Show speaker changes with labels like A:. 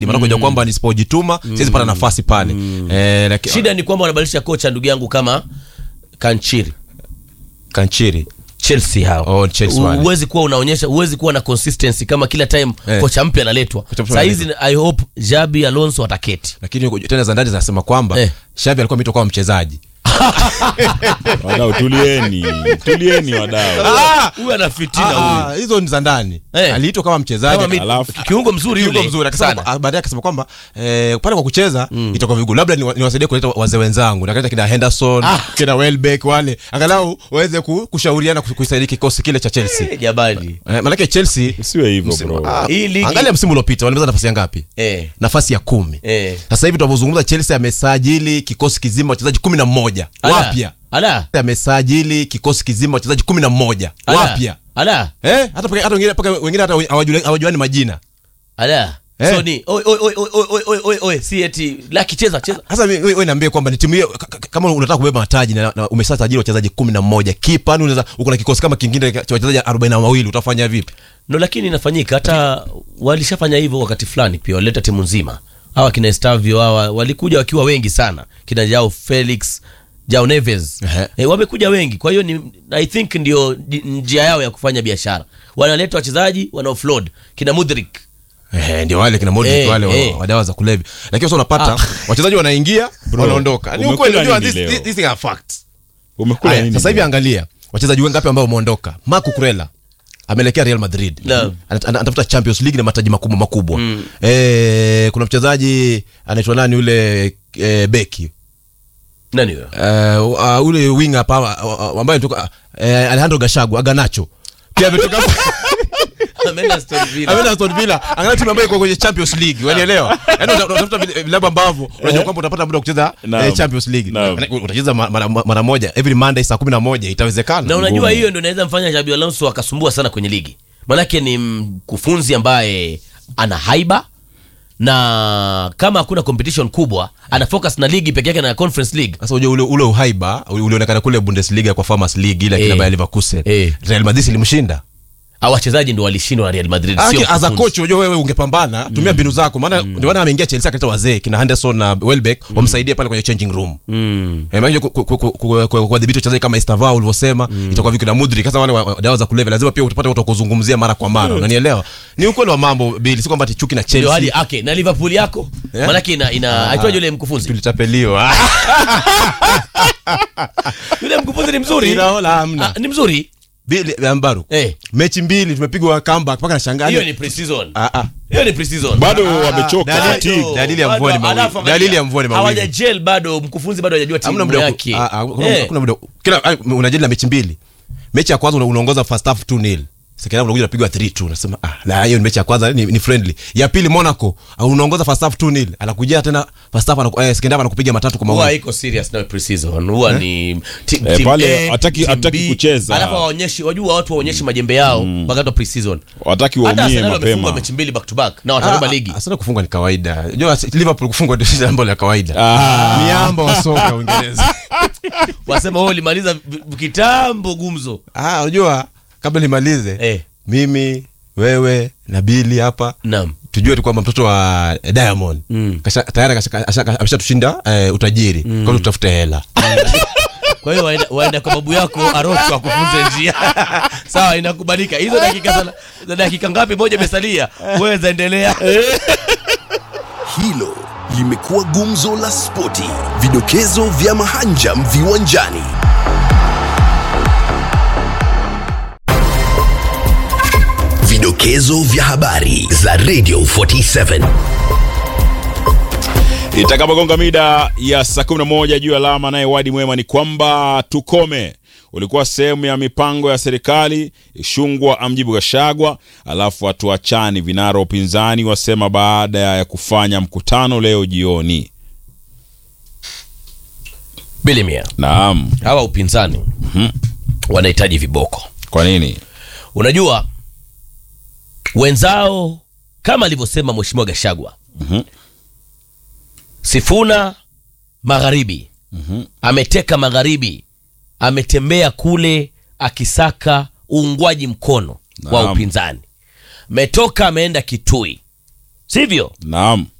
A: maana kujua kwamba nisipojituma siwezi pata nafasi pale eh, laki-
B: shida ni kwamba wanabadilisha kocha ndugu yangu kama kanchiri
A: kanchiri
B: chelsea hao
A: Oh, Chelsea wale.
B: huwezi kuwa unaonyesha huwezi kuwa na consistency kama kila time
A: Eh.
B: kocha mpya analetwa
A: Kocha mpya
B: saa hizi i hope jabi alonso ataketi
A: lakini huko tena za ndani zinasema kwamba
B: Eh.
A: shavi alikuwa ameitwa kama mchezaji
C: wadau tulieni tulieni wadau
B: huyu ana fitina huyu
A: Ah, hizo ni za ndani
B: Eh.
A: aliitwa kama mchezaji
B: Kama mi-
C: alafu-
B: kiungo mzuri
A: Kiungo
B: yule
A: mzuri akasema
B: sana.
A: ah, baadaye akasema kwamba eh, pale kwa kucheza itakuwa vigumu labda niwa- niwasaidie kuleta wazee wenzangu nakaleta kina henderson kina welbeck wale angalau waweze ku, kushauriana ku- kuisaidia kikosi kile cha chelsea
B: Eh, jamani
A: eh, manake chelsea
C: usiwe hivyo
A: msimu-
C: bro
A: ah,
B: Hii ligi-
A: angalia msimu uliopita walimeza nafasi ya ngapi
B: eh,
A: nafasi ya kumi
B: eh.
A: sasa hivi tunavyozungumza chelsea amesajili kikosi kizima wachezaji kumi na mmoja
B: Ala,
A: wapya
B: ala
A: amesajili kikosi kizima wachezaji kumi na mmoja
B: ala,
A: wapya
B: ala
A: eh, hata paka- hata wengine paka wengine hata hawajuli- hawajuani majina
B: ala
A: Eh.
B: so ni oi oi oi oi oi oi oi oi si eti laki cheza cheza
A: sasa mi- we we niambie kwamba ni timu hiyo ka- ka- kama unataka kubeba mataji na, na umeshasajili wachezaji kumi na mmoja kipa yani unaweza uko na kikosi kama kingine cha wachezaji arobaini na wawili utafanya vipi
B: no lakini inafanyika hata walishafanya hivyo wakati fulani pia walileta timu nzima hawa kina Estavio hawa walikuja wakiwa wengi sana kina Jao Felix Jao Neves
A: Ehe.
B: e, wamekuja wengi kwa hiyo ni I think ndio di- njia yao ya kufanya biashara wanaleta wachezaji wana offload kina Mudrik
A: Eh, ndio wale kina Modric
B: Eh,
A: wale wa-
B: eh.
A: wa dawa za kulevya lakini sasa unapata wachezaji wanaingia wanaondoka ni
C: umekula
A: ukweli unajua
C: nini
A: this,
C: leo?
A: this, these are facts
C: umekula
A: Haya,
C: nini
A: sasa hivi
C: leo?
A: angalia wachezaji wengapi ambao wameondoka Marco Kurela ameelekea Real Madrid
B: Naam.
A: Ana- ana- anatafuta Champions League na mataji makubwa makubwa eh, kuna mchezaji anaitwa nani yule eh, beki
B: nani huyo
A: uh, uh, ule wing hapa uh, uh, ambaye toka uh, Alejandro Gashagu Aganacho pia ametoka
B: ameenda Aston Villa
A: ameenda Aston Villa angalia timu ambayo iko kwenye Champions League wanielewa yani uta- unatafuta vile- vilabu ambavyo unajua kwamba utapata muda wa kucheza
C: Naam.
A: eh, Champions League
C: Naam.
A: Maana utacheza ma- mara mara moja every Monday saa 11 itawezekana
B: na unajua
C: Ngumu.
B: hiyo ndio inaweza mfanya Xabi Alonso akasumbua sana kwenye ligi manake ni mkufunzi ambaye ana haiba na kama hakuna competition kubwa ana focus na ligi peke yake na conference league
A: sasa unajua ule ule uhaiba ule- ulionekana kule Bundesliga kwa Farmers League ile
B: Eh.
A: kina Bayer Leverkusen
B: Eh.
A: Real Madrid ilimshinda
B: au wachezaji ndio walishindwa na Real Madrid
A: Ah,
B: sio
A: ki- as a
B: mkufunzi.
A: coach unajua wewe ungepambana tumia mbinu zako maana ndio maana ameingia Chelsea akaleta wazee kina Henderson na Welbeck wamsaidie pale kwenye changing room
B: Mm.
A: Eh, maana ku- ku- ku- ku- ku- ku- kuwadhibiti wachezaji kama Estevao ulivyosema itakuwa vipi na Mudrik hasa wale wa- wa- dawa za kulevya lazima pia utapata watu wa kuzungumzia mara kwa mara unanielewa ni ukweli wa mambo Billy si kwamba ati chuki na
B: ndio hali
A: Chelsea
B: okay na Liverpool yako
A: Eh?
B: manake ina ina aitwaje yule mkufunzi
A: tulitapeliwa
B: yule mkufunzi ni mzuri
A: Inaona hamna
B: Ah, ni mzuri
A: Billy Ambaru
B: eh
A: mechi mbili tumepigwa comeback mpaka nashangaa
B: hiyo ni pre-season
A: ah ah
B: hiyo ni pre-season
C: bado wamechoka
A: dalili-
C: fatigue.
A: dalili ya
B: Bado,
A: mvua ni mawili.
B: alafu angalia,
A: Dalili ya mvua ni mawili.
B: hawajagel bado mkufunzi bado hajajua
A: hamna
B: timu
A: muda wa ku-
B: yake
A: ah, ah, hakuna-
B: Eh.
A: hakuna muda kila ah, unajadili na mechi mbili mechi ya kwanza una- unaongoza first half 2-0 second half unakuja unapigwa 3-2 unasema ah la hiyo ni mechi ya kwanza ni, ni friendly ya pili Monaco ah, unaongoza first half 2-0 anakuja tena first half anaku, eh, second half anakupiga matatu kwa
B: huwa
A: mawili
B: iko serious na pre-season huwa ni ti-
C: Eh,
B: team
C: pale
B: A,
C: hataki-
B: team
C: hataki
B: B,
C: kucheza.
B: alafu waonyeshi wajua watu waonyeshi majembe yao wakati wa pre-season
C: wataki
B: hata
C: waumie
B: Arsenal wamefungwa
C: mapema
B: mechi mbili back to back na watabeba ligi
A: Arsenal kufungwa ni kawaida unajua Liverpool kufungwa ndio jambo la kawaida
C: Ah.
A: miamba wa soka Uingereza
B: wasema wao ulimaliza vi- kitambo gumzo
A: ah unajua kabla nimalize
B: eh
A: mimi wewe na Billy hapa
B: naam
A: tujue tu kwamba mtoto wa Diamond
B: Mm.
A: kasha, tayari kasha- kasha- ameshatushinda eh, utajiri mm. kwa tutafute hela
B: kwa hiyo waenda, waenda kwa babu yako arocho akufunze njia sawa inakubalika hizo dakika sana- za dakika ngapi moja imesalia wewe zaendelea
D: Hilo limekuwa gumzo la spoti, vidokezo vya mahanjam viwanjani. Vidokezo vya habari za Radio 47.
C: itakapogonga mida ya saa 11 juu ya alama naye wadi mwema ni kwamba tukome ulikuwa sehemu ya mipango ya serikali ishungwa amjibu gashagwa alafu hatuachani vinara wa upinzani wasema baada ya kufanya mkutano leo jioni
B: bilimia
C: naam
B: hawa upinzani wanahitaji viboko
C: kwa nini
B: unajua wenzao kama alivyosema mheshimiwa gashagwa
C: Mhm.
B: sifuna magharibi ameteka magharibi ametembea kule akisaka uungwaji mkono wa
C: Naam.
B: upinzani metoka ameenda kitui sivyo
C: Naam.